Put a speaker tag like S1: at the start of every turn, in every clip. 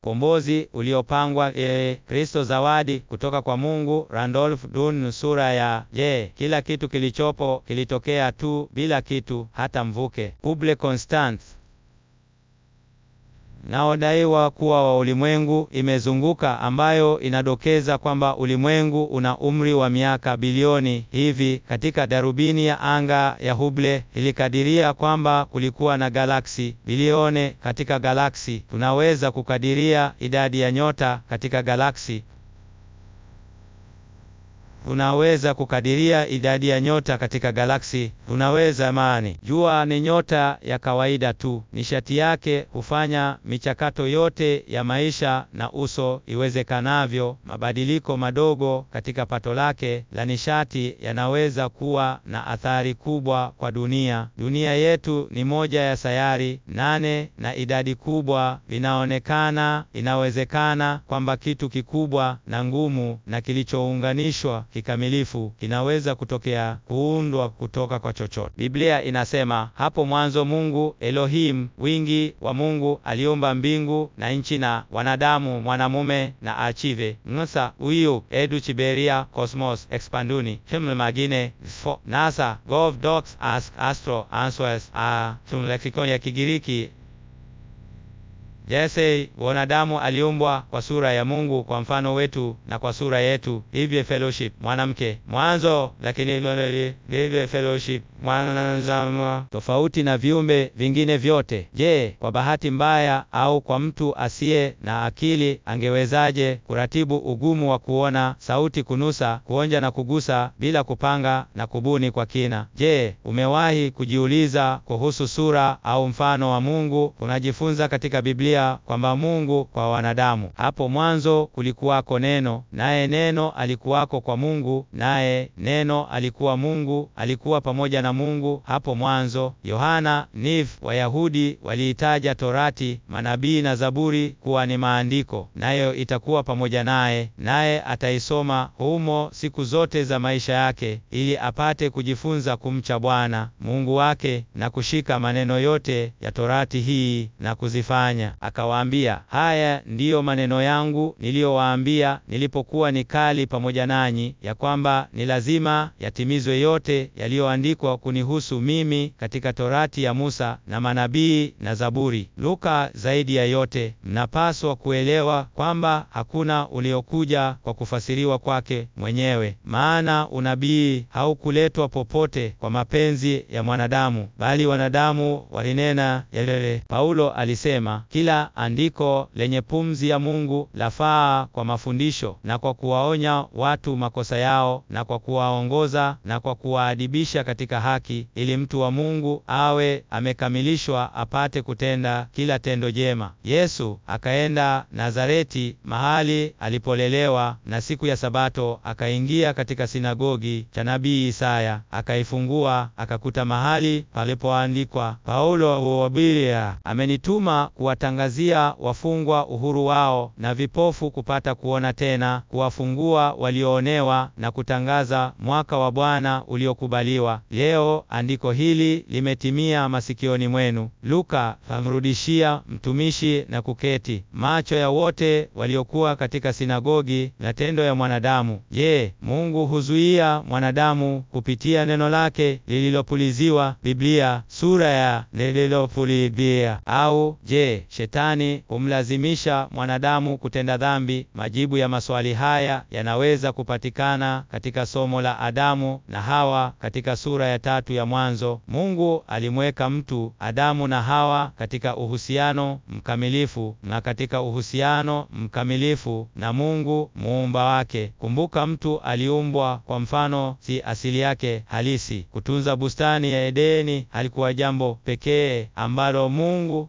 S1: Kombozi uliopangwa e, Kristo zawadi kutoka kwa Mungu. Randolph Dun, sura ya Je, kila kitu kilichopo kilitokea tu bila kitu, hata mvuke. Public Constant naodaiwa kuwa wa ulimwengu imezunguka ambayo inadokeza kwamba ulimwengu una umri wa miaka bilioni hivi. Katika darubini ya anga ya Hubble ilikadiria kwamba kulikuwa na galaksi bilione katika galaksi. Tunaweza kukadiria idadi ya nyota katika galaksi. Unaweza kukadiria idadi ya nyota katika galaksi. Unaweza mani, jua ni nyota ya kawaida tu. Nishati yake hufanya michakato yote ya maisha na uso iwezekanavyo. Mabadiliko madogo katika pato lake la nishati yanaweza kuwa na athari kubwa kwa dunia. Dunia yetu ni moja ya sayari nane, na idadi kubwa vinaonekana inawezekana kwamba kitu kikubwa na ngumu na kilichounganishwa kikamilifu kinaweza kutokea kuundwa kutoka kwa chochote. Biblia inasema hapo mwanzo Mungu Elohim, wingi wa Mungu, aliumba mbingu na nchi na wanadamu, mwanamume na achive ngsa uyu edu chiberia cosmos expanduni himl magine fo nasa gov docs ask astro answers a tun lexicon ya Kigiriki Jese, wanadamu aliumbwa kwa sura ya Mungu, kwa mfano wetu na kwa sura yetu. Hivyo fellowship mwanamke mwanzo, lakini hivyo fellowship mwanadamu tofauti na viumbe vingine vyote. Je, kwa bahati mbaya au kwa mtu asiye na akili angewezaje kuratibu ugumu wa kuona, sauti, kunusa, kuonja na kugusa bila kupanga na kubuni kwa kina? Je, umewahi kujiuliza kuhusu sura au mfano wa Mungu? Unajifunza katika Biblia kwamba Mungu kwa wanadamu, hapo mwanzo kulikuwako neno, naye neno alikuwako kwa Mungu, naye neno alikuwa Mungu, alikuwa pamoja na Mungu hapo mwanzo. Yohana Niv. Wayahudi waliitaja Torati, manabii na Zaburi kuwa ni maandiko, nayo itakuwa pamoja naye, naye ataisoma humo siku zote za maisha yake, ili apate kujifunza kumcha Bwana Mungu wake na kushika maneno yote ya Torati hii na kuzifanya. Akawaambia, haya ndiyo maneno yangu niliyowaambia nilipokuwa nikali pamoja nanyi, ya kwamba ni lazima yatimizwe yote yaliyoandikwa kunihusu mimi katika Torati ya Musa na manabii na Zaburi. Luka. Zaidi ya yote, mnapaswa kuelewa kwamba hakuna uliokuja kwa kufasiriwa kwake mwenyewe, maana unabii haukuletwa popote kwa mapenzi ya mwanadamu, bali wanadamu walinena yalele. Paulo alisema, kila andiko lenye pumzi ya Mungu lafaa kwa mafundisho na kwa kuwaonya watu makosa yao na kwa kuwaongoza na kwa kuwaadibisha katika haki, ili mtu wa Mungu awe amekamilishwa apate kutenda kila tendo jema. Yesu akaenda Nazareti, mahali alipolelewa, na siku ya Sabato akaingia katika sinagogi cha nabii Isaya, akaifungua, akakuta mahali palipoandikwa, Paulo wabiria amenituma kuwatangazia wafungwa uhuru wao na vipofu kupata kuona tena, kuwafungua walioonewa na kutangaza mwaka wa Bwana uliokubaliwa. Leo andiko hili limetimia masikioni mwenu. Luka amrudishia mtumishi na kuketi. Macho ya wote waliokuwa katika sinagogi na tendo ya mwanadamu. Je, Mungu huzuia mwanadamu kupitia neno lake lililopuliziwa? Biblia sura ya lililopulizia. Au je, shetani humlazimisha mwanadamu kutenda dhambi? Majibu ya maswali haya yanaweza kupatikana katika somo la Adamu na Hawa katika sura ya tatu ya Mwanzo. Mungu alimweka mtu Adamu na Hawa katika uhusiano mkamilifu na katika uhusiano mkamilifu na Mungu muumba wake. Kumbuka, mtu aliumbwa kwa mfano, si asili yake halisi. Kutunza bustani ya Edeni halikuwa jambo pekee ambalo Mungu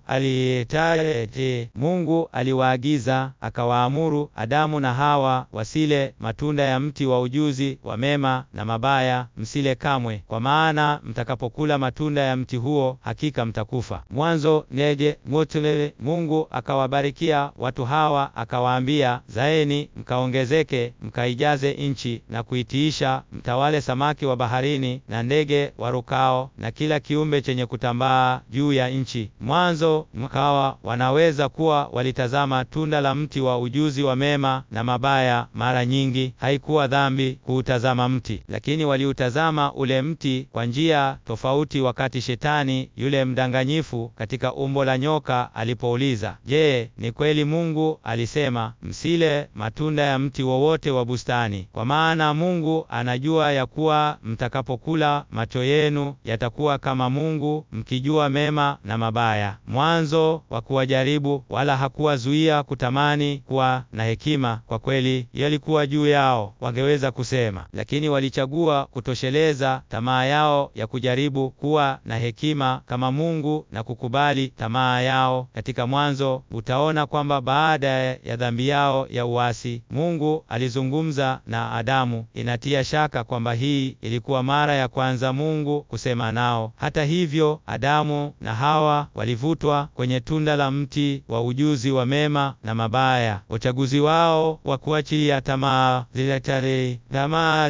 S1: alihitaji. Mungu aliwaagiza akawaamuru Adamu na Hawa wasile matunda ya mti wa ujuzi wa mema na mabaya, msile kamwe, kwa maana mtakapokula matunda ya mti huo hakika mtakufa. Mwanzo neje mutulele. Mungu akawabarikia watu hawa akawaambia, zaeni mkaongezeke, mkaijaze nchi na kuitiisha, mtawale samaki wa baharini na ndege warukao na kila kiumbe chenye kutambaa juu ya nchi. Mwanzo mkawa wana wanaweza kuwa walitazama tunda la mti wa ujuzi wa mema na mabaya. Mara nyingi haikuwa dhambi kuutazama mti, lakini waliutazama ule mti kwa njia tofauti. Wakati Shetani yule mdanganyifu katika umbo la nyoka alipouliza, Je, ni kweli Mungu alisema msile matunda ya mti wowote wa bustani? Kwa maana Mungu anajua ya kuwa mtakapokula macho yenu yatakuwa kama Mungu, mkijua mema na mabaya. Mwanzo wa kuwajaribu wala hakuwazuia kutamani kuwa na hekima. Kwa kweli yalikuwa juu yao, wangeweza kusema, lakini walichagua kutosheleza tamaa yao ya kujaribu kuwa na hekima kama Mungu na kukubali tamaa yao. Katika Mwanzo utaona kwamba baada ya dhambi yao ya uasi, Mungu alizungumza na Adamu. Inatia shaka kwamba hii ilikuwa mara ya kwanza Mungu kusema nao. Hata hivyo, Adamu na Hawa walivutwa kwenye tunda la mti wa ujuzi wa mema na mabaya. Uchaguzi wao wa kuachilia tamaa zile tamaa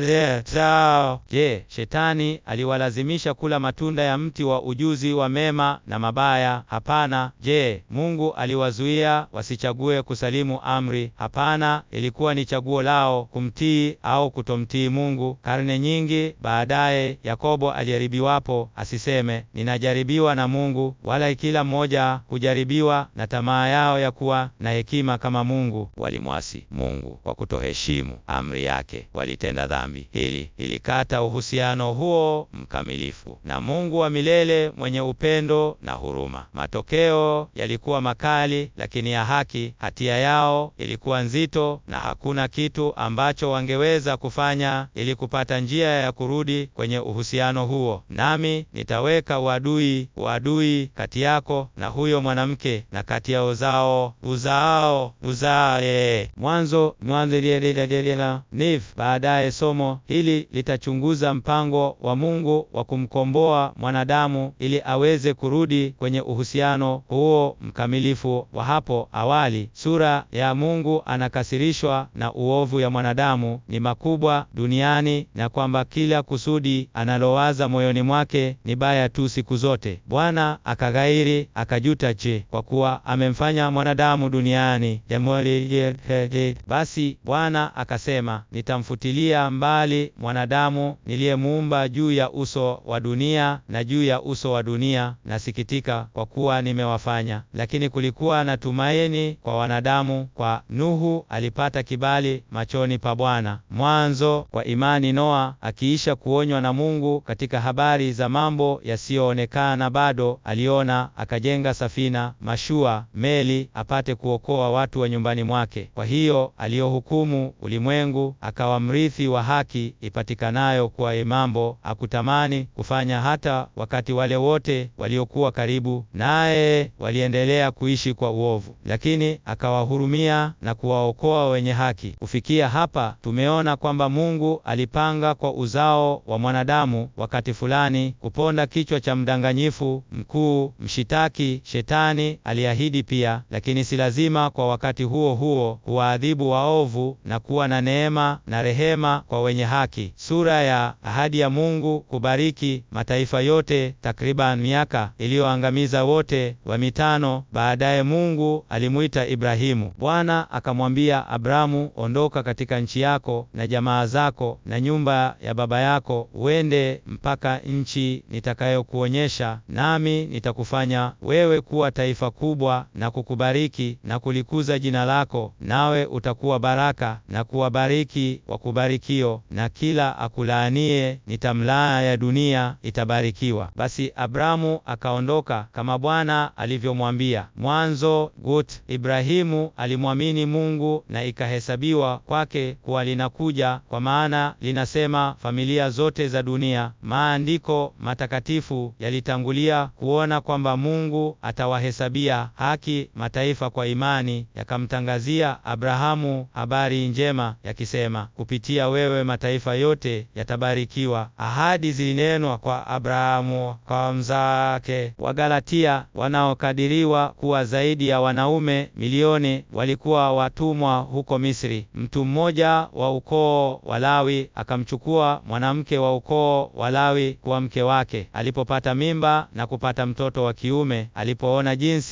S1: zao. Je, Shetani aliwalazimisha kula matunda ya mti wa ujuzi wa mema na mabaya? Hapana. Je, Mungu aliwazuia wasichague kusalimu amri? Hapana, ilikuwa ni chaguo lao kumtii au kutomtii Mungu. Karne nyingi baadaye, Yakobo alijaribiwapo asiseme ninajaribiwa na Mungu, wala kila mmoja hujaribiwa na tamaa yao ya kuwa na hekima kama Mungu. Walimwasi Mungu kwa kutoheshimu amri yake, walitenda dhambi. Hili ilikata uhusiano huo mkamilifu na Mungu wa milele mwenye upendo na huruma. Matokeo yalikuwa makali, lakini ya haki. Hatia yao ilikuwa nzito, na hakuna kitu ambacho wangeweza kufanya ili kupata njia ya kurudi kwenye uhusiano huo. Nami nitaweka uadui uadui kati yako na huyo mwanamke na kati ya uzao uzao uzae. Mwanzo niv. Baadaye somo hili litachunguza mpango wa Mungu wa kumkomboa mwanadamu ili aweze kurudi kwenye uhusiano huo mkamilifu wa hapo awali. Sura ya Mungu anakasirishwa na uovu ya mwanadamu ni makubwa duniani na kwamba kila kusudi analowaza moyoni mwake ni baya tu siku zote. Bwana akaghairi akajuta, je, kwa kuwa amemfanya mwanadamu duniani jamhuri. Basi Bwana akasema, nitamfutilia mbali mwanadamu niliyemuumba juu ya uso wa dunia na juu ya uso wa dunia, nasikitika kwa kuwa nimewafanya. Lakini kulikuwa na tumaini kwa wanadamu, kwa Nuhu alipata kibali machoni pa Bwana. Mwanzo, kwa imani Noa akiisha kuonywa na Mungu katika habari za mambo yasiyoonekana bado, aliona akajenga safina, mashua, meli, apate kuokoa watu wa nyumbani mwake. Kwa hiyo aliyohukumu ulimwengu akawa mrithi wa haki ipatikanayo kwa mambo hakutamani kufanya hata wakati wale wote waliokuwa karibu naye waliendelea kuishi kwa uovu, lakini akawahurumia na kuwaokoa wenye haki. Kufikia hapa tumeona kwamba Mungu alipanga kwa uzao wa mwanadamu wakati fulani kuponda kichwa cha mdanganyifu mkuu mshitaki Shetani. Aliahidi pia, lakini si lazima kwa wakati huo huo, kuwaadhibu waovu na kuwa na neema na rehema kwa wenye haki. Sura ya ahadi ya Mungu kubariki mataifa yote takriban miaka iliyoangamiza wote wa mitano. Baadaye Mungu alimuita Ibrahimu. Bwana akamwambia Abramu, ondoka katika nchi yako na jamaa zako na nyumba ya baba yako, uende mpaka nchi nitakayokuonyesha, nami nitakufanya wewe kuwa taifa kubwa na kukubariki na kulikuza jina lako, nawe utakuwa baraka na kuwabariki wakubarikio, na kila akulaanie nitamlaa ya dunia itabarikiwa. Basi Abramu akaondoka kama Bwana alivyomwambia. Mwanzo gut. Ibrahimu alimwamini Mungu na ikahesabiwa kwake kuwa linakuja, kwa maana linasema familia zote za dunia. Maandiko matakatifu yalitangulia kuona kwamba Mungu atawahesabia haki mataifa kwa imani, yakamtangazia Abrahamu habari njema yakisema, kupitia wewe mataifa yote yatabarikiwa. Ahadi zilinenwa kwa Abrahamu kwa mzake. Wagalatia wanaokadiriwa kuwa zaidi ya wanaume milioni walikuwa watumwa huko Misri. Mtu mmoja wa ukoo wa Lawi akamchukua mwanamke wa ukoo wa Lawi kuwa mke wake. Alipopata mimba na kupata mtoto wa kiume, alipoona jinsi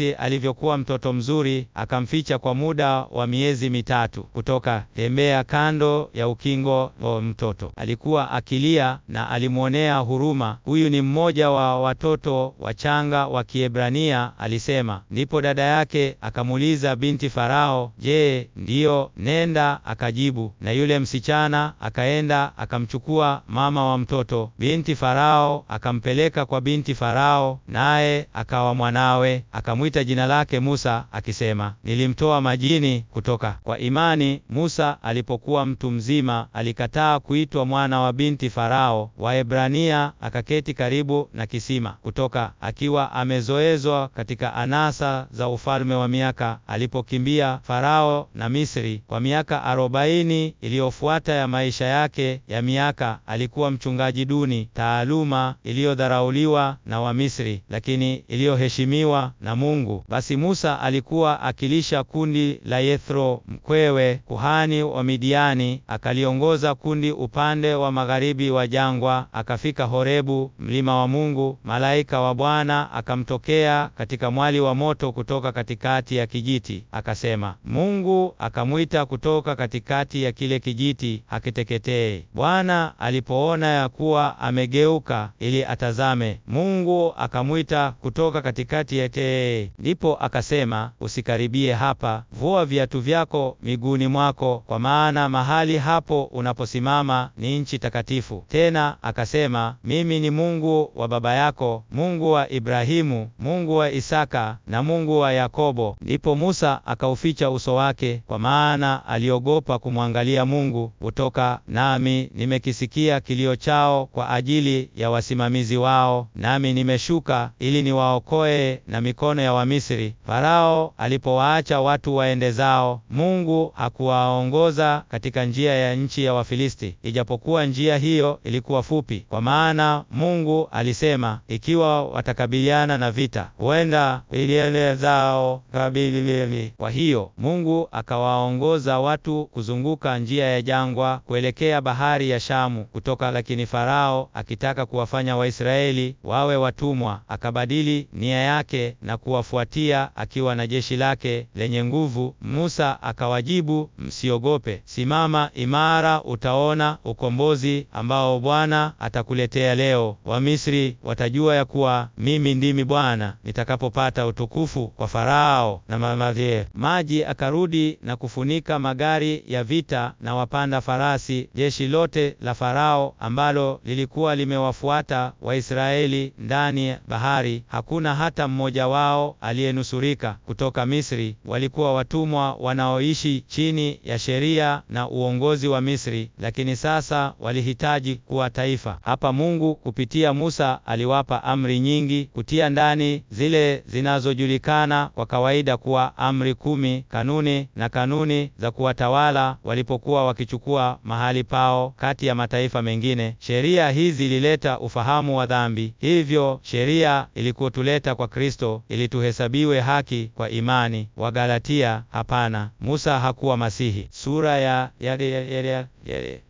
S1: jinsi alivyokuwa mtoto mzuri, akamficha kwa muda wa miezi mitatu. Kutoka tembea kando ya ukingo wa mtoto, alikuwa akilia na alimwonea huruma. Huyu ni mmoja wa watoto wachanga wa Kiebrania, alisema. Ndipo dada yake akamuuliza binti Farao, je, ndiyo? Nenda. Akajibu, na yule msichana akaenda akamchukua mama wa mtoto. Binti Farao akampeleka kwa binti Farao, naye akawa mwanawe, akamwita jina lake Musa, akisema, nilimtoa majini. Kutoka kwa imani, Musa alipokuwa mtu mzima alikataa kuitwa mwana wa binti Farao. Waebrania akaketi karibu na kisima. Kutoka akiwa amezoezwa katika anasa za ufalme wa miaka, alipokimbia Farao na Misri kwa miaka arobaini iliyofuata ya maisha yake ya miaka, alikuwa mchungaji duni, taaluma iliyodharauliwa na Wamisri, lakini iliyoheshimiwa na Mungu. Basi Musa alikuwa akilisha kundi la Yethro mkwewe, kuhani wa Midiani, akaliongoza kundi upande wa magharibi wa jangwa, akafika Horebu, mlima wa Mungu. Malaika wa Bwana akamtokea katika mwali wa moto kutoka katikati ya kijiti, akasema, Mungu akamwita kutoka katikati ya kile kijiti hakiteketee. Bwana alipoona ya kuwa amegeuka ili atazame, Mungu akamwita kutoka katikati ya tee, ndipo akasema, usikaribie hapa, vua viatu vyako miguuni mwako, kwa maana mahali hapo unaposimama ni nchi takatifu. Tena akasema, mimi ni Mungu wa baba yako, Mungu wa Ibrahimu, Mungu wa Isaka na Mungu wa Yakobo. Ndipo Musa akauficha uso wake, kwa maana aliogopa kumwangalia Mungu. Kutoka nami nimekisikia kilio chao kwa ajili ya wasimamizi wao, nami nimeshuka ili niwaokoe na mikono ya Wamisri. Farao alipowaacha watu waende zao, Mungu hakuwaongoza katika njia ya nchi ya Wafilisti, ijapokuwa njia hiyo ilikuwa fupi, kwa maana Mungu alisema, ikiwa watakabiliana na vita, huenda iliele zao kabilili. Kwa hiyo Mungu akawaongoza watu kuzunguka njia ya jangwa kuelekea bahari ya Shamu kutoka. Lakini Farao akitaka kuwafanya Waisraeli wawe watumwa, akabadili nia yake na kuwafuatia akiwa na jeshi lake lenye nguvu. Musa akawajibu, msiogope, simama imara, utaona ukombozi ambao Bwana atakuletea leo. Wamisri watajua ya kuwa mimi ndimi Bwana nitakapopata utukufu kwa Farao na mamadhie. Maji akarudi na kufunika magari ya vita na wapanda farasi, jeshi lote la Farao ambalo lilikuwa limewafuata Waisraeli ndani ya bahari. Hakuna hata mmoja wao aliyenusurika kutoka Misri. Walikuwa watumwa wanaoishi chini ya sheria na uongozi wa Misri, lakini sasa walihitaji kuwa taifa. Hapa Mungu kupitia Musa aliwapa amri nyingi, kutia ndani zile zinazojulikana kwa kawaida kuwa amri kumi, kanuni na kanuni za kuwatawala walipokuwa wakichukua mahali pao kati ya mataifa mengine. Sheria hizi zilileta ufahamu wa dhambi, hivyo sheria ilikotuleta kwa Kristo ili tuhesabiwe haki kwa imani. Wagalatia. Hapana, Musa hakuwa Masihi. Sura ya yale yale yale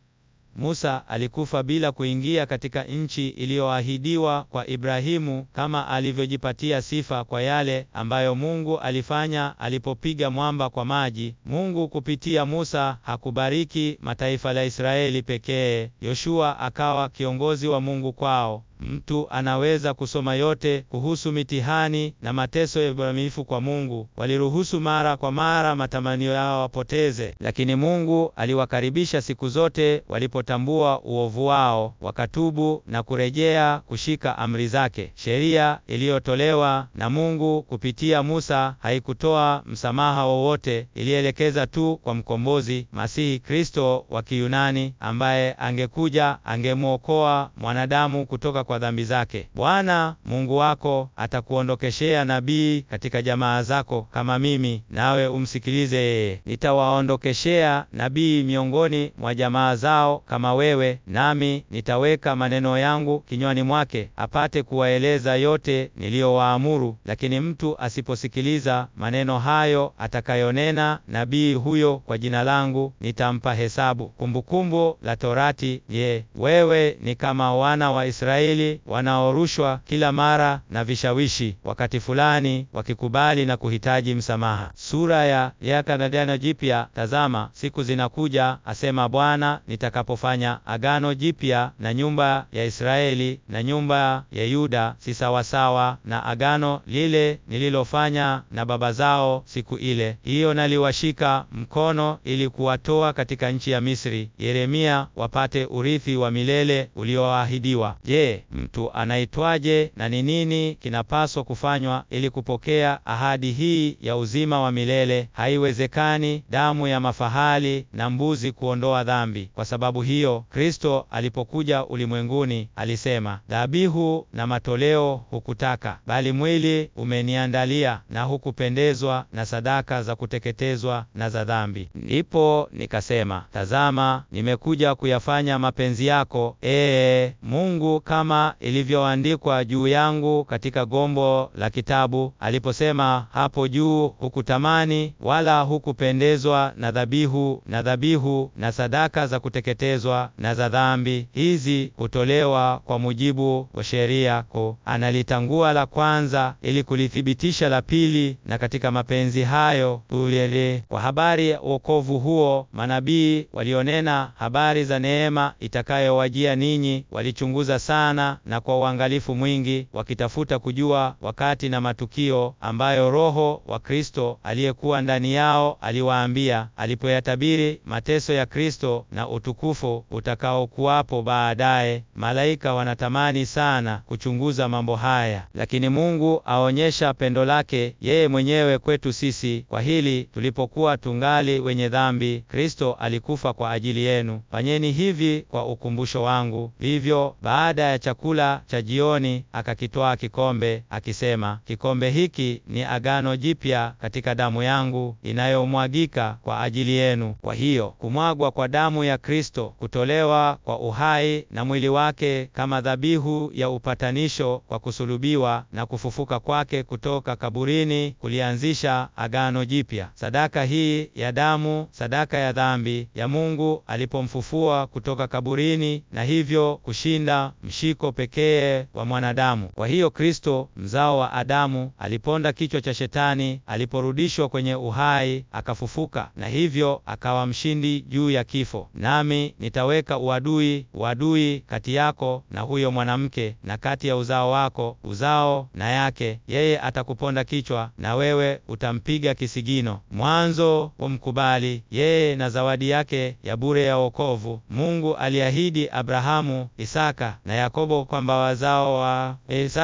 S1: Musa alikufa bila kuingia katika nchi iliyoahidiwa kwa Ibrahimu kama alivyojipatia sifa kwa yale ambayo Mungu alifanya alipopiga mwamba kwa maji. Mungu kupitia Musa hakubariki mataifa la Israeli pekee. Yoshua akawa kiongozi wa Mungu kwao. Mtu anaweza kusoma yote kuhusu mitihani na mateso ya uaminifu kwa Mungu. Waliruhusu mara kwa mara matamanio yao wapoteze, lakini Mungu aliwakaribisha siku zote walipotambua uovu wao, wakatubu na kurejea kushika amri zake. Sheria iliyotolewa na Mungu kupitia Musa haikutoa msamaha wowote, ilielekeza tu kwa mkombozi, Masihi Kristo wa Kiyunani, ambaye angekuja angemwokoa mwanadamu kutoka kwa dhambi zake. Bwana Mungu wako atakuondokeshea nabii katika jamaa zako kama mimi, nawe umsikilize yeye. Nitawaondokeshea nabii miongoni mwa jamaa zao kama wewe, nami nitaweka maneno yangu kinywani mwake, apate kuwaeleza yote niliyowaamuru. Lakini mtu asiposikiliza maneno hayo atakayonena nabii huyo kwa jina langu, nitampa hesabu. Kumbukumbu la Torati. Je, wewe ni kama wana wa Israeli Waisraeli wanaorushwa kila mara na vishawishi, wakati fulani wakikubali na kuhitaji msamaha. Sura ya Agano Jipya. Tazama, siku zinakuja, asema Bwana, nitakapofanya agano jipya na nyumba ya Israeli na nyumba ya Yuda, si sawasawa na agano lile nililofanya na baba zao siku ile hiyo, naliwashika mkono ili kuwatoa katika nchi ya Misri, Yeremia, wapate urithi wa milele ulioahidiwa. Je, mtu anaitwaje na ni nini kinapaswa kufanywa ili kupokea ahadi hii ya uzima wa milele? Haiwezekani damu ya mafahali na mbuzi kuondoa dhambi. Kwa sababu hiyo, Kristo alipokuja ulimwenguni alisema, dhabihu na matoleo hukutaka, bali mwili umeniandalia, na hukupendezwa na sadaka za kuteketezwa na za dhambi. Ndipo nikasema, tazama, nimekuja kuyafanya mapenzi yako, ee Mungu, kama ilivyoandikwa juu yangu katika gombo la kitabu. Aliposema hapo juu, hukutamani wala hukupendezwa na dhabihu na dhabihu na sadaka za kuteketezwa na za dhambi, hizi hutolewa kwa mujibu wa sheria yako. Analitangua la kwanza ili kulithibitisha la pili, na katika mapenzi hayo ulele. Kwa habari ya wokovu huo, manabii walionena habari za neema itakayowajia ninyi walichunguza sana na kwa uangalifu mwingi, wakitafuta kujua wakati na matukio ambayo Roho wa Kristo aliyekuwa ndani yao aliwaambia, alipoyatabiri mateso ya Kristo na utukufu utakaokuwapo baadaye. Malaika wanatamani sana kuchunguza mambo haya, lakini Mungu aonyesha pendo lake yeye mwenyewe kwetu sisi kwa hili, tulipokuwa tungali wenye dhambi, Kristo alikufa kwa ajili yenu. Fanyeni hivi kwa ukumbusho wangu. Vivyo baada ya chakula cha jioni, akakitwaa kikombe akisema, kikombe hiki ni agano jipya katika damu yangu inayomwagika kwa ajili yenu. Kwa hiyo kumwagwa kwa damu ya Kristo, kutolewa kwa uhai na mwili wake kama dhabihu ya upatanisho kwa kusulubiwa na kufufuka kwake kutoka kaburini kulianzisha agano jipya. Sadaka hii ya damu, sadaka ya dhambi ya Mungu alipomfufua kutoka kaburini, na hivyo kushinda mshiko pekee wa mwanadamu. Kwa hiyo Kristo, mzao wa Adamu, aliponda kichwa cha Shetani aliporudishwa kwenye uhai, akafufuka, na hivyo akawa mshindi juu ya kifo. Nami nitaweka uadui, uadui kati yako na huyo mwanamke, na kati ya uzao wako, uzao na yake. Yeye atakuponda kichwa, na wewe utampiga kisigino. Mwanzo wamkubali yeye na zawadi yake ya bure ya wokovu. Mungu aliahidi Abrahamu, Isaka na Yakobo kwamba wazao wa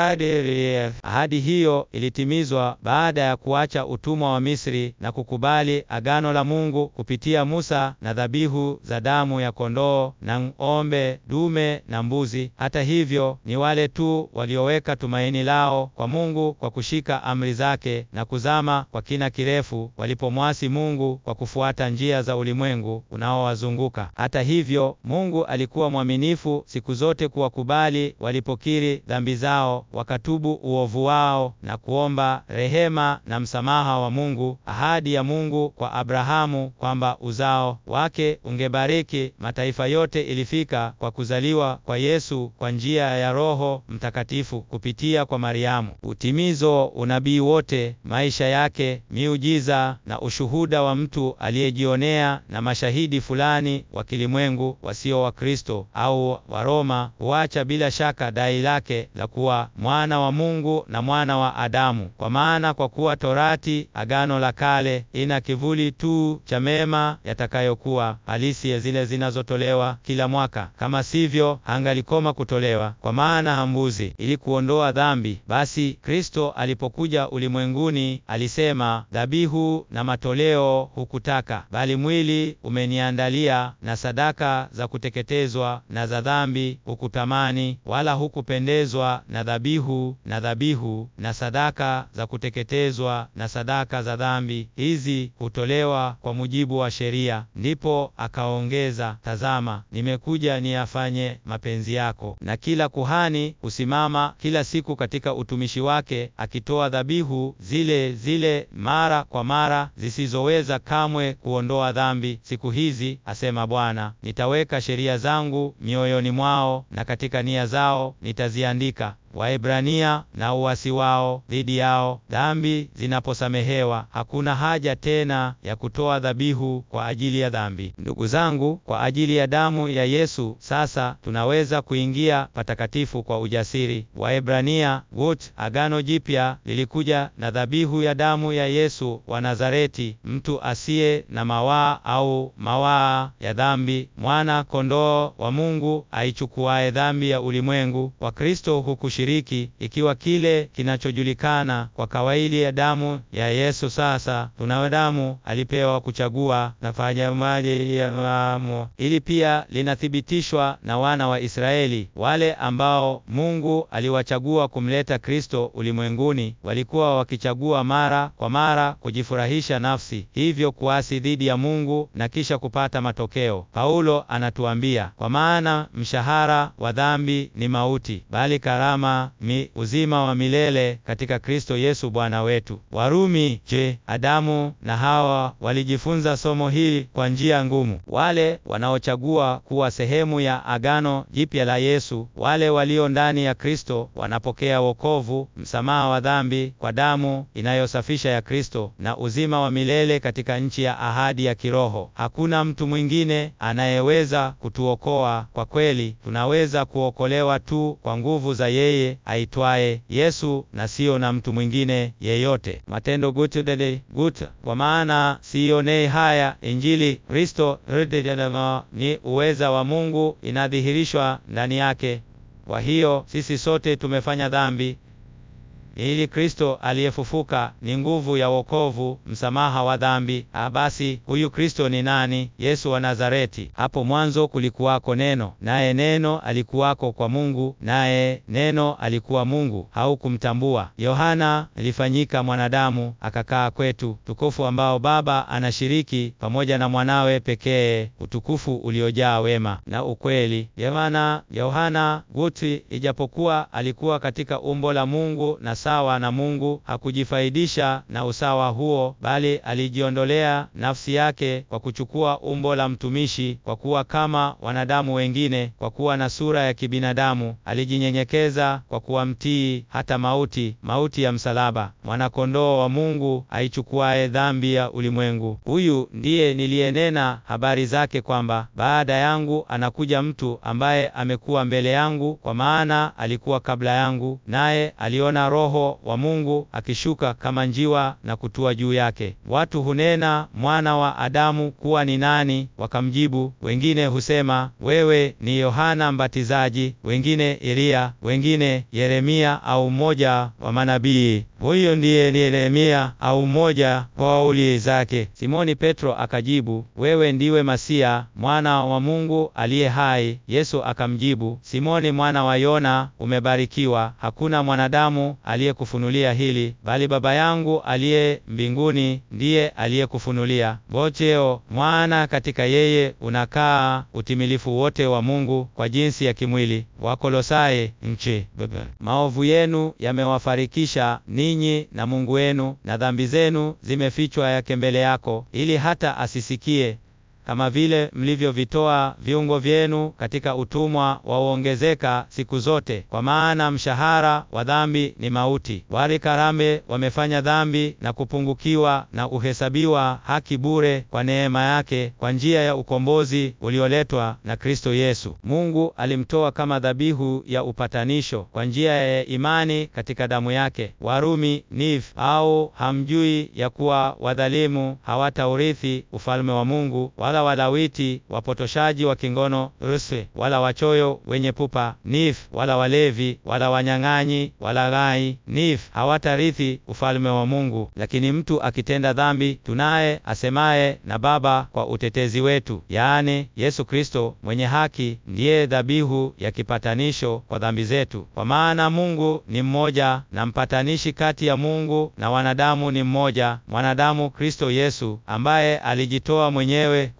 S1: Isaka. Ahadi hiyo ilitimizwa baada ya kuacha utumwa wa Misri na kukubali agano la Mungu kupitia Musa na dhabihu za damu ya kondoo na ng'ombe dume na mbuzi. Hata hivyo, ni wale tu walioweka tumaini lao kwa Mungu kwa kushika amri zake na kuzama kwa kina kirefu walipomwasi Mungu kwa kufuata njia za ulimwengu unaowazunguka. Hata hivyo, Mungu alikuwa mwaminifu siku zote kuwakubali walipokiri dhambi zao, wakatubu uovu wao na kuomba rehema na msamaha wa Mungu. Ahadi ya Mungu kwa Abrahamu kwamba uzao wake ungebariki mataifa yote ilifika kwa kuzaliwa kwa Yesu kwa njia ya Roho Mtakatifu kupitia kwa Mariamu. Utimizo unabii wote, maisha yake, miujiza na ushuhuda wa mtu aliyejionea na mashahidi fulani wa kilimwengu wasio wa Kristo au wa Roma huacha bila shaka dai lake la kuwa mwana wa Mungu na mwana wa Adamu. Kwa maana kwa kuwa Torati, Agano la Kale, ina kivuli tu cha mema yatakayokuwa halisi ya zile zinazotolewa kila mwaka, kama sivyo hangalikoma kutolewa. Kwa maana hambuzi ili kuondoa dhambi. Basi Kristo alipokuja ulimwenguni alisema, dhabihu na matoleo hukutaka, bali mwili umeniandalia, na sadaka za kuteketezwa na za dhambi hukutamani, wala hukupendezwa na dhabihu na dhabihu na sadaka za kuteketezwa na sadaka za dhambi, hizi hutolewa kwa mujibu wa sheria. Ndipo akaongeza, tazama, nimekuja niyafanye mapenzi yako. Na kila kuhani husimama kila siku katika utumishi wake akitoa dhabihu zile zile mara kwa mara zisizoweza kamwe kuondoa dhambi. Siku hizi, asema Bwana, nitaweka sheria zangu mioyoni mwao na katika nia zao nitaziandika. Waebrania na uasi wao dhidi yao. Dhambi zinaposamehewa, hakuna haja tena ya kutoa dhabihu kwa ajili ya dhambi. Ndugu zangu, kwa ajili ya damu ya Yesu sasa tunaweza kuingia patakatifu kwa ujasiri. Waebrania gut Agano Jipya lilikuja na dhabihu ya damu ya Yesu wa Nazareti, mtu asiye na mawaa au mawaa ya dhambi, mwana kondoo wa Mungu aichukuaye dhambi ya ulimwengu. Wakristo huku shiriki ikiwa kile kinachojulikana kwa kawaida ya damu ya Yesu. Sasa tunayo damu alipewa kuchagua nafanya maji ya maamo. Ili pia linathibitishwa na wana wa Israeli, wale ambao Mungu aliwachagua kumleta Kristo ulimwenguni, walikuwa wakichagua mara kwa mara kujifurahisha nafsi, hivyo kuasi dhidi ya Mungu na kisha kupata matokeo. Paulo anatuambia, kwa maana mshahara wa dhambi ni mauti, bali karama mi uzima wa milele katika Kristo Yesu Bwana wetu. Warumi. Je, Adamu na Hawa walijifunza somo hili kwa njia ngumu? Wale wanaochagua kuwa sehemu ya agano jipya la Yesu, wale walio ndani ya Kristo, wanapokea wokovu, msamaha wa dhambi kwa damu inayosafisha ya Kristo, na uzima wa milele katika nchi ya ahadi ya kiroho. Hakuna mtu mwingine anayeweza kutuokoa. Kwa kweli, tunaweza kuokolewa tu kwa nguvu za yeye aitwaye Yesu na siyo na mtu mwingine yeyote. Matendo gut dede gut, kwa maana siionei haya Injili Kristo ni uweza wa Mungu inadhihirishwa ndani yake. Kwa hiyo sisi sote tumefanya dhambi ili Kristo aliyefufuka ni nguvu ya wokovu, msamaha wa dhambi. Ah, basi huyu Kristo ni nani? Yesu wa Nazareti. Hapo mwanzo kulikuwako Neno, naye Neno alikuwako kwa Mungu, naye Neno alikuwa Mungu. Haukumtambua. Yohana alifanyika mwanadamu akakaa kwetu, tukufu ambao Baba anashiriki pamoja na mwanawe pekee, utukufu uliojaa wema na ukweli. Yohana Yohana guti, ijapokuwa alikuwa katika umbo la Mungu na sawa na Mungu, hakujifaidisha na usawa huo, bali alijiondolea nafsi yake kwa kuchukua umbo la mtumishi, kwa kuwa kama wanadamu wengine. Kwa kuwa na sura ya kibinadamu, alijinyenyekeza kwa kuwa mtii hata mauti, mauti ya msalaba. Mwanakondoo wa Mungu aichukuaye dhambi ya ulimwengu. Huyu ndiye niliyenena habari zake kwamba baada yangu anakuja mtu ambaye amekuwa mbele yangu, kwa maana alikuwa kabla yangu, naye aliona Roho wa Mungu akishuka kama njiwa na kutua juu yake. Watu hunena mwana wa Adamu kuwa ni nani? Wakamjibu, wengine husema wewe ni Yohana Mbatizaji, wengine Eliya, wengine Yeremia au mmoja wa manabii. Huyo ndiye ni Yeremia au mmoja wa waulizi zake. Simoni Petro akajibu, wewe ndiwe Masia, mwana wa Mungu aliye hai. Yesu akamjibu, Simoni mwana wa Yona, umebarikiwa, hakuna mwanadamu aliyekufunulia hili, bali Baba yangu aliye mbinguni ndiye aliyekufunulia. Bocheo mwana katika yeye unakaa utimilifu wote wa Mungu kwa jinsi ya kimwili. Wakolosai nchi. Maovu yenu yamewafarikisha ninyi na Mungu wenu, na dhambi zenu zimefichwa yake mbele yako, ili hata asisikie kama vile mlivyovitoa viungo vyenu katika utumwa wa uongezeka siku zote. Kwa maana mshahara wa dhambi ni mauti, wali karame wamefanya dhambi na kupungukiwa na uhesabiwa haki bure kwa neema yake, kwa njia ya ukombozi ulioletwa na Kristo Yesu. Mungu alimtoa kama dhabihu ya upatanisho kwa njia ya imani katika damu yake. Warumi niv au hamjui ya kuwa wadhalimu hawataurithi ufalme wa Mungu, wala Walawiti wapotoshaji wa kingono rusi, wala wachoyo wenye pupa nif, wala walevi, wala wanyang'anyi, wala ghai nif hawatarithi ufalme wa Mungu. Lakini mtu akitenda dhambi, tunaye asemaye na Baba kwa utetezi wetu, yaani Yesu Kristo mwenye haki, ndiye dhabihu ya kipatanisho kwa dhambi zetu. Kwa maana Mungu ni mmoja, na mpatanishi kati ya Mungu na wanadamu ni mmoja, mwanadamu Kristo Yesu, ambaye alijitoa mwenyewe kuwa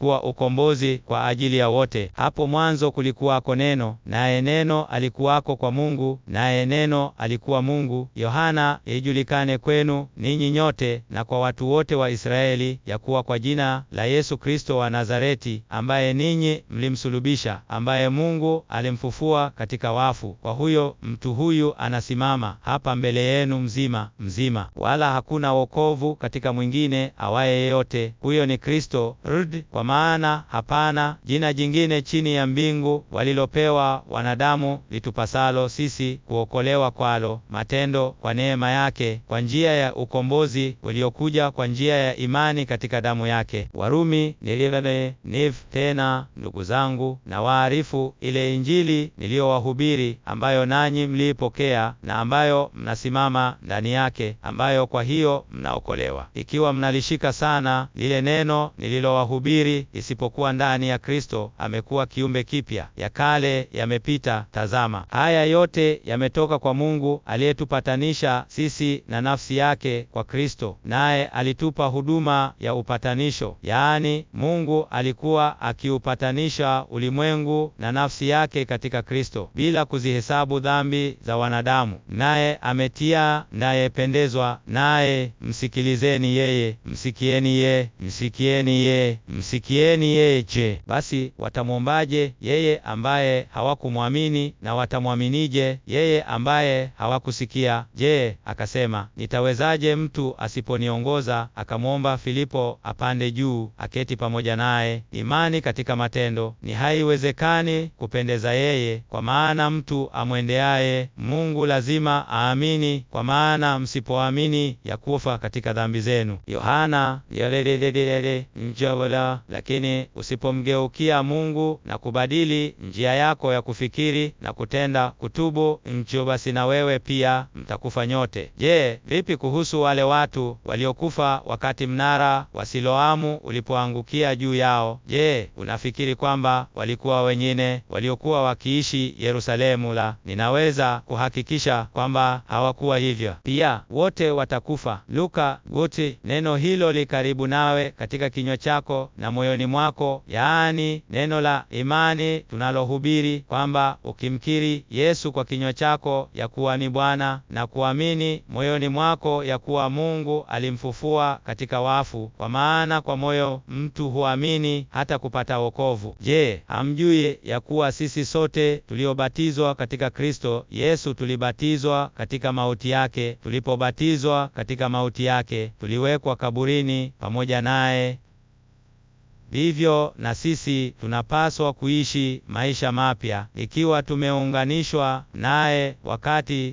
S1: ulikuwa ukombozi kwa ajili ya wote. Hapo mwanzo kulikuwako neno, naye neno alikuwako kwa Mungu, naye neno alikuwa Mungu. Yohana, ijulikane kwenu ninyi nyote na kwa watu wote wa Israeli, ya kuwa kwa jina la Yesu Kristo wa Nazareti, ambaye ninyi mlimsulubisha, ambaye Mungu alimfufua katika wafu, kwa huyo mtu huyu anasimama hapa mbele yenu mzima mzima, wala hakuna wokovu katika mwingine awaye yeyote, huyo ni Kristo rd. Kwa maana hapana jina jingine chini ya mbingu walilopewa wanadamu litupasalo sisi kuokolewa kwalo matendo kwa neema yake kwa njia ya ukombozi uliokuja kwa njia ya imani katika damu yake. Warumi nilivane niv tena, ndugu zangu, na waarifu ile Injili niliyowahubiri, ambayo nanyi mliipokea na ambayo mnasimama ndani yake, ambayo kwa hiyo mnaokolewa, ikiwa mnalishika sana lile neno nililowahubiri, isipokuwa ndani ya Kristo amekuwa kiumbe kipya, ya kale yamepita, tazama haya yote yametoka kwa Mungu aliyetupatanisha sisi na nafsi yake kwa Kristo, naye alitupa huduma ya upatanisho. Yaani, Mungu alikuwa akiupatanisha ulimwengu na nafsi yake katika Kristo, bila kuzihesabu dhambi za wanadamu, naye ametia ndayependezwa naye. Msikilizeni yeye, msikieni ye, msikieni ye, msikieni yeye. Je, basi watamwombaje yeye ambaye hawakumwamini? Na watamwaminije yeye ambaye hawakusikia? Je, akasema nitawezaje mtu asiponiongoza? Akamwomba Filipo apande juu aketi pamoja naye. Imani katika matendo ni haiwezekani kupendeza yeye, kwa maana mtu amwendeaye Mungu lazima aamini, kwa maana msipoamini ya kufa katika dhambi zenu. Yohana yalelelelele njawala. Lakini usipomgeukia Mungu na kubadili njia yako ya kufikiri na kutenda kutubu ncho, basi na wewe pia mtakufa nyote. Je, vipi kuhusu wale watu waliokufa wakati mnara wa Siloamu ulipoangukia juu yao? Je, unafikiri kwamba walikuwa wengine waliokuwa wakiishi Yerusalemu? La, ninaweza kuhakikisha kwamba hawakuwa hivyo. Pia wote watakufa. Luka guti neno hilo li karibu nawe katika kinywa chako na moyoni mwako, yaani neno la imani tunalohubiri, kwamba ukimkiri Yesu kwa kinywa chako ya kuwa ni Bwana na kuamini moyoni mwako ya kuwa Mungu alimfufua katika wafu. Kwa maana kwa moyo mtu huamini hata kupata wokovu. Je, hamjui ya kuwa sisi sote tuliobatizwa katika Kristo Yesu tulibatizwa katika mauti yake? Tulipobatizwa katika mauti yake, tuliwekwa kaburini pamoja naye. Vivyo na sisi tunapaswa kuishi maisha mapya ikiwa tumeunganishwa naye wakati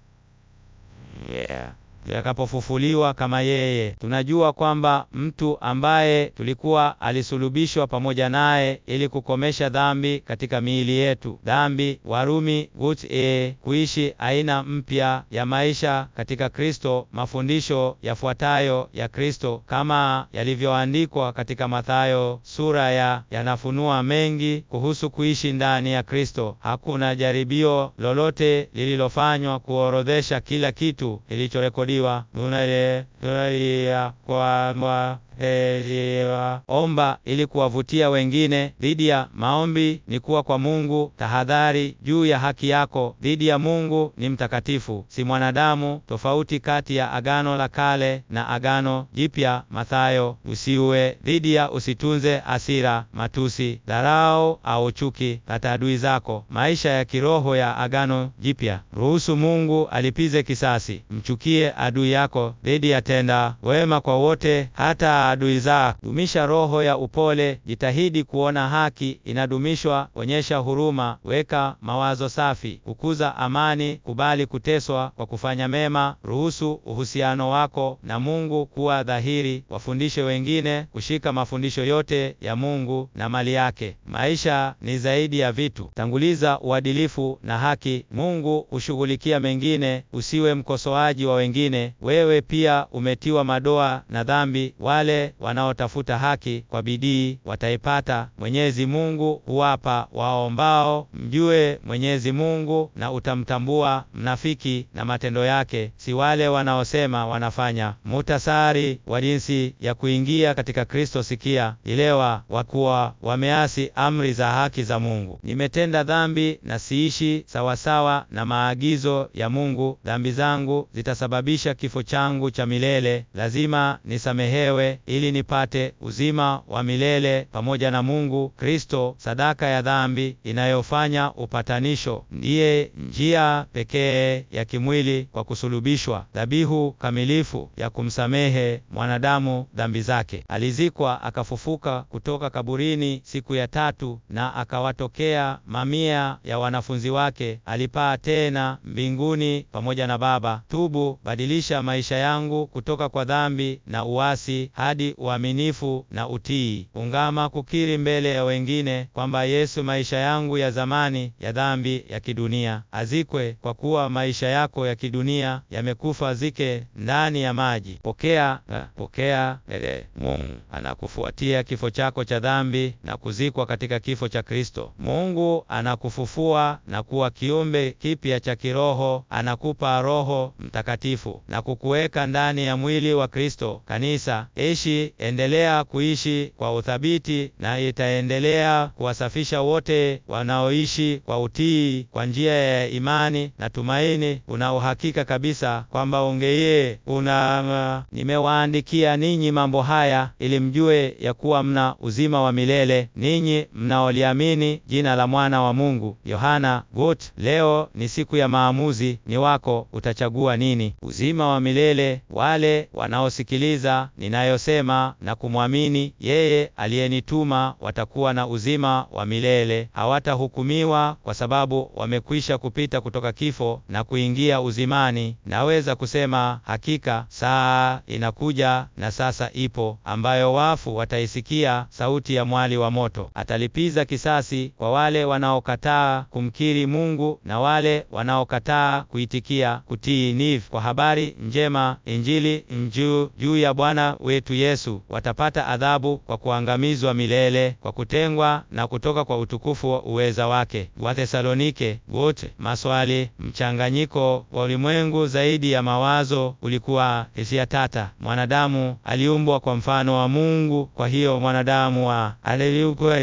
S1: yeah yakapofufuliwa kama yeye. Tunajua kwamba mtu ambaye tulikuwa alisulubishwa pamoja naye ili kukomesha dhambi katika miili yetu. Dhambi, Warumi gut e, kuishi aina mpya ya maisha katika Kristo. Mafundisho yafuatayo ya Kristo kama yalivyoandikwa katika Mathayo sura ya yanafunua mengi kuhusu kuishi ndani ya Kristo. Hakuna jaribio lolote lililofanywa kuorodhesha kila kitu kilichorekodiwa tunalia kwamba heriwa omba ili kuwavutia wengine dhidi ya maombi ni kuwa kwa Mungu. Tahadhari juu ya haki yako dhidi ya Mungu ni mtakatifu, si mwanadamu. Tofauti kati ya Agano la Kale na Agano Jipya. Mathayo: usiue dhidi ya usitunze hasira, matusi, dharau au chuki kati adui zako. Maisha ya kiroho ya Agano Jipya: ruhusu Mungu alipize kisasi, mchukie adui yako dhidi ya tenda wema kwa wote hata adui za. Dumisha roho ya upole, jitahidi kuona haki inadumishwa, onyesha huruma, weka mawazo safi, kukuza amani, kubali kuteswa kwa kufanya mema, ruhusu uhusiano wako na Mungu kuwa dhahiri, wafundishe wengine kushika mafundisho yote ya Mungu na mali yake. Maisha ni zaidi ya vitu, tanguliza uadilifu na haki. Mungu hushughulikia mengine, usiwe mkosoaji wa wengine. Wewe pia umetiwa madoa na dhambi. Wale wale wanaotafuta haki kwa bidii wataipata. Mwenyezi Mungu huwapa waombao. Mjue Mwenyezi Mungu na utamtambua mnafiki na matendo yake, si wale wanaosema wanafanya. Muhtasari wa jinsi ya kuingia katika Kristo. Sikia, elewa, wakuwa wameasi amri za haki za Mungu. Nimetenda dhambi na siishi sawasawa na maagizo ya Mungu. Dhambi zangu zitasababisha kifo changu cha milele. Lazima nisamehewe ili nipate uzima wa milele pamoja na Mungu. Kristo, sadaka ya dhambi inayofanya upatanisho, ndiye njia pekee ya kimwili kwa kusulubishwa, dhabihu kamilifu ya kumsamehe mwanadamu dhambi zake. Alizikwa akafufuka kutoka kaburini siku ya tatu, na akawatokea mamia ya wanafunzi wake. Alipaa tena mbinguni pamoja na Baba. Tubu, badilisha maisha yangu kutoka kwa dhambi na uasi hadi uaminifu na utii. Ungama kukiri mbele ya wengine kwamba Yesu, maisha yangu ya zamani ya dhambi ya kidunia azikwe, kwa kuwa maisha yako ya kidunia yamekufa, zike ndani ya maji. Pokea, pokea ele. Mungu anakufuatia kifo chako cha dhambi na kuzikwa katika kifo cha Kristo. Mungu anakufufua na kuwa kiumbe kipya cha kiroho, anakupa Roho Mtakatifu na kukuweka ndani ya mwili wa Kristo, kanisa. Ishi, endelea kuishi kwa uthabiti, na itaendelea kuwasafisha wote wanaoishi kwa utii kwa njia ya imani na tumaini. Una uhakika kabisa kwamba ungeye una nimewaandikia ninyi mambo haya ili mjue ya kuwa mna uzima wa milele ninyi mnaoliamini jina la mwana wa Mungu. Yohana gut. Leo ni siku ya maamuzi, ni wako. Utachagua nini? Uzima wa milele. Wale wanaosikiliza ninayosema na kumwamini yeye aliyenituma watakuwa na uzima wa milele, hawatahukumiwa kwa sababu wamekwisha kupita kutoka kifo na kuingia uzimani. Naweza kusema hakika saa inakuja na sasa ipo, ambayo wafu wataisikia sauti ya mwali wa moto. Atalipiza kisasi kwa wale wanaokataa kumkiri Mungu na wale wanaokataa kuitikia kutii niv kwa habari njema, Injili njuu juu ya Bwana wetu Yesu. Watapata adhabu kwa kuangamizwa milele, kwa kutengwa na kutoka kwa utukufu wa uweza wake. Wathesalonike wote. Maswali. Mchanganyiko wa ulimwengu zaidi ya mawazo ulikuwa hisia tata. Mwanadamu aliumbwa kwa mfano wa Mungu, kwa hiyo mwanadamu wa aliumbwa.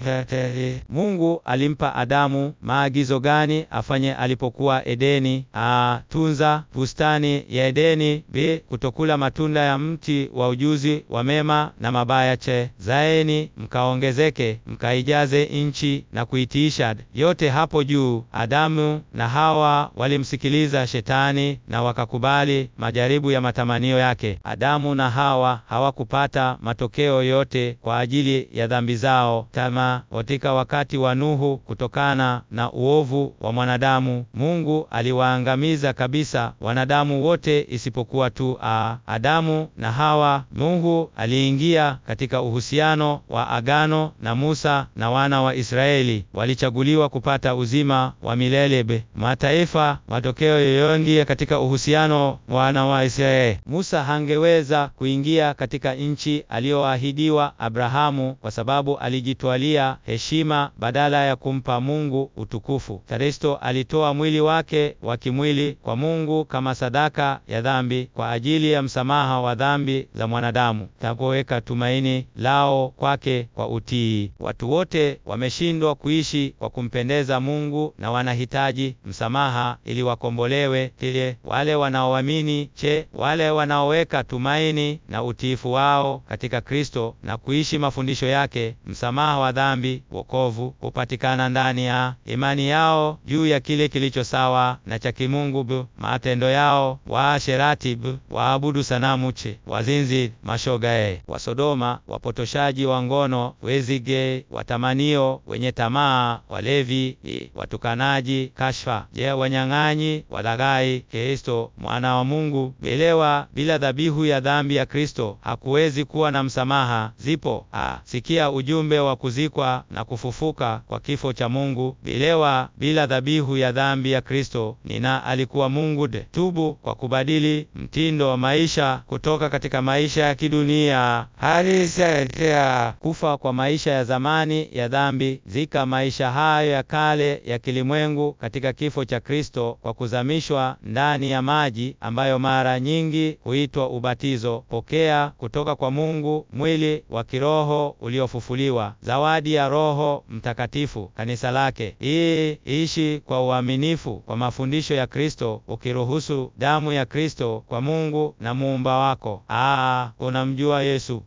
S1: Mungu alimpa Adamu maagizo gani afanye alipokuwa Edeni? A, tunza bustani ya Edeni. B, kutokula matunda ya mti wa ujuzi wa mema na mabaya. Che, zaeni mkaongezeke, mkaijaze nchi na kuitiisha. Yote hapo juu. Adamu na Hawa walimsikiliza Shetani na wakakubali majaribu ya matamanio yake. Adamu na Hawa hawakupata matokeo yote kwa ajili ya dhambi zao tama katika wakati wa Nuhu. Kutokana na uovu wa mwanadamu, Mungu aliwaangamiza kabisa wanadamu wote isipokuwa tu a Adamu na Hawa. Mungu aliingia katika uhusiano wa agano na Musa na wana wa Israeli walichaguliwa kupata uzima wa milele. Be mataifa matokeo yoyoingia katika uhusiano wana wa Israeli. Musa hangeweza kuingia katika nchi aliyoahidiwa Abrahamu kwa sababu alijitwalia heshima badala ya kumpa Mungu utukufu. Kristo alitoa mwili wake wa kimwili kwa Mungu kama sadaka ya dhambi kwa ajili ya msamaha wa dhambi za mwanadamu, tapoweka tumaini lao kwake kwa utii. Watu wote wameshindwa kuishi kwa kumpendeza Mungu na wanahitaji msamaha ili wakombolewe. Kile wale wanaoamini, che wale wanaoweka tumaini na utiifu wao katika Kristo na kuishi mafundisho yake, msamaha wa dhambi, wokovu hupatikana ndani ya imani yao juu ya kile kilicho sawa na cha kimungu. Bu matendo yao waasherati, bu waabudu sanamu, che wazinzi, mashogae, Wasodoma, wapotoshaji wa ngono, wezige, watamanio, wenye tamaa, walevi, watukanaji, kashfa, je wanyang'anyi, walaghai. Kristo mwana wa Mungu belewa bila dhabihu ya dhambi ya Kristo hakuwezi kuwa na msamaha. Zipo a sikia ujumbe wa kuzikwa na kufufuka kwa kifo cha Mungu. Belewa bila dhabihu ya dhambi ya Kristo nina alikuwa Mungu de. Tubu kwa kubadili mtindo wa maisha kutoka katika maisha ya kidunia halisetea kufa kwa maisha ya zamani ya dhambi, zika maisha hayo ya kale ya kilimwengu katika kifo cha Kristo kwa kuzamishwa ndani ya maji ambayo mara nyingi huitwa ubatizo. Pokea kutoka kwa Mungu mwili wa kiroho uliofufuliwa, zawadi ya Roho Mtakatifu, kanisa lake. Hii ishi kwa uaminifu kwa mafundisho ya Kristo, ukiruhusu damu ya Kristo kwa Mungu na muumba wako. Aa, unamjua Yesu.